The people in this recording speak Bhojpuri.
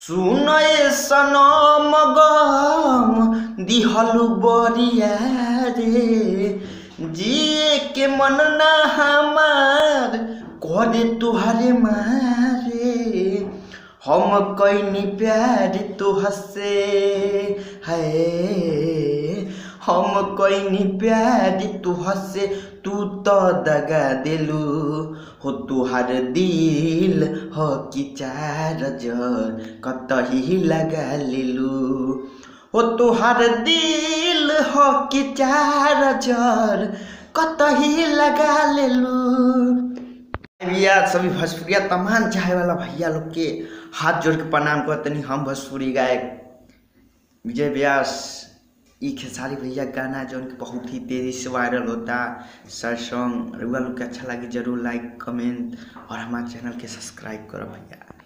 सुनय सनम गम दिहलु बरिया रे जिए के मन ना हमार करे तुहरे मारे हम कैनी प्यार तुहसे है हम कैनी प्यार तुहसे तू तो दगा दिलू हो तुहार दिल हो कि चार जर कतही लगा लेलू हो तुहार दिल हो कि चार जर कतही लगा लेलू भैया सभी भोजपुरिया तमाम चाहे वाला भैया लोग के हाथ जोड़ के प्रणाम करतनी हम भोजपुरी गायक विजय व्यास ई खेसारी भैया गाना जो उनके बहुत ही तेज़ी से वायरल होता सर सॉन्ग रउआ लोग के अच्छा लगे जरूर लाइक कमेंट और हमारे चैनल के सब्सक्राइब करो भैया